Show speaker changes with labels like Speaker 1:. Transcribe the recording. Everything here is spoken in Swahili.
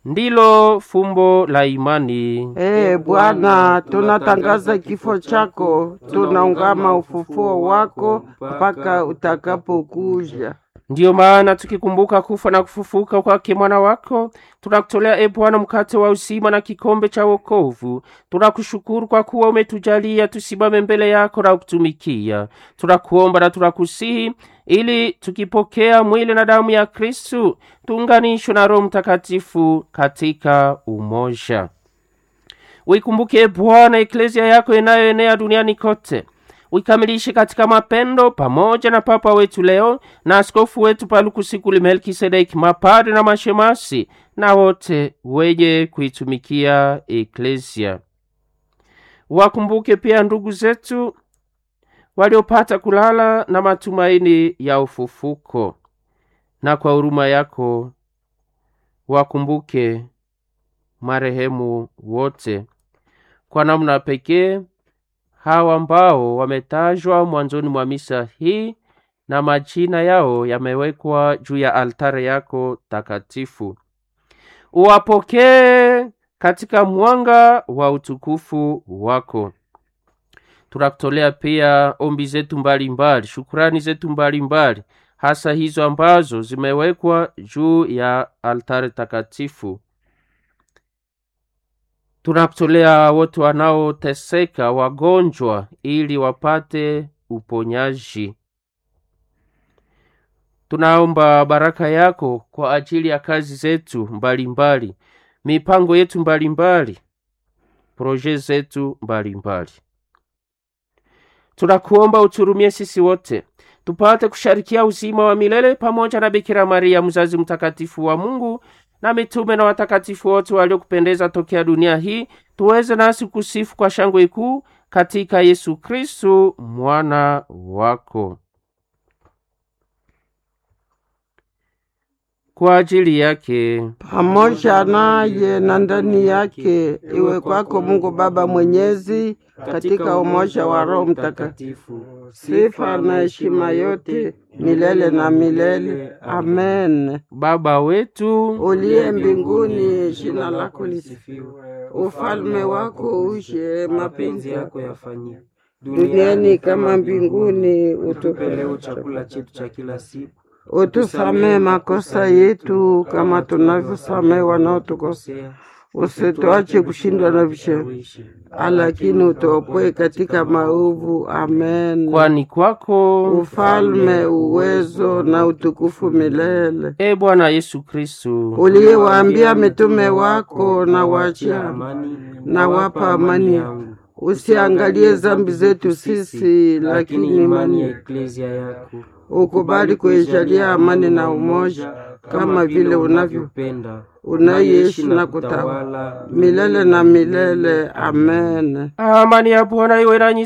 Speaker 1: ndilo fumbo la imani.
Speaker 2: Ee Bwana, tunatangaza kifo chako, tunaungama ufufuo wako mpaka utakapokuja.
Speaker 1: Ndiyo maana tukikumbuka kufa na kufufuka kwake mwana wako, tunakutolea e Bwana mkate wa uzima na kikombe cha wokovu. Tunakushukuru kwa kuwa umetujalia tusimame mbele yako na kutumikia. Tunakuomba na tunakusihi ili tukipokea mwili na damu ya Kristu tuunganishwe na Roho Mtakatifu katika umoja. Uikumbuke e Bwana eklezia yako inayoenea duniani kote uikamilishe katika mapendo pamoja na papa wetu leo na askofu wetu Palukusikuli Melkisedeki, mapadre na mashemasi na wote wenye kuitumikia eklesia. Wakumbuke pia ndugu zetu waliopata kulala na matumaini ya ufufuko, na kwa huruma yako wakumbuke marehemu wote kwa namna pekee hawa ambao wametajwa mwanzoni mwa misa hii na majina yao yamewekwa juu ya altare yako takatifu. Uwapokee katika mwanga wa utukufu wako. Tunakutolea pia ombi zetu mbalimbali, shukurani zetu mbalimbali, hasa hizo ambazo zimewekwa juu ya altare takatifu. Tunakutolea wote wanaoteseka, wagonjwa, ili wapate uponyaji. Tunaomba baraka yako kwa ajili ya kazi zetu mbalimbali mbali, mipango yetu mbalimbali, proje zetu mbalimbali. Tunakuomba uturumie sisi wote tupate kusharikia uzima wa milele pamoja na Bikira Maria mzazi mtakatifu wa Mungu na mitume na watakatifu wote waliokupendeza tokea dunia hii, tuweze nasi kusifu kwa shangwe kuu katika Yesu Kristu mwana wako. Kwa ajili yake
Speaker 2: pamoja naye na ndani yake, iwe kwako Mungu Baba Mwenyezi, katika umoja wa Roho Mtakatifu, sifa na heshima yote milele na milele. Amen.
Speaker 1: Baba wetu
Speaker 2: Uliye mbinguni, jina lako lisifiwe, ufalme wako uje, mapenzi yako
Speaker 3: yafanyike
Speaker 2: duniani kama mbinguni.
Speaker 3: Utupe leo
Speaker 2: Utupe
Speaker 3: chakula chetu cha kila siku,
Speaker 2: utusamee makosa yetu kama tunavyosamee wanaotukosea, usituache kushindwa na vishawishi, lakini utuopoe katika maovu. Amen.
Speaker 1: kwani kwako
Speaker 2: Ufalme, uwezo na utukufu milele.
Speaker 1: e Bwana Yesu Kristu
Speaker 2: Uliyewaambia mitume wako, na wachia
Speaker 3: amani
Speaker 2: na wapa amani yangu, usiangalie zambi zetu sisi, lakini imani
Speaker 3: ya eklezia yako
Speaker 2: ukubali kuijalia amani na umoja, kama vile unavyo
Speaker 3: unavyopenda
Speaker 2: unaishi na kutawala milele na milele. Amen.
Speaker 1: amani ya Bwana iwe nanyi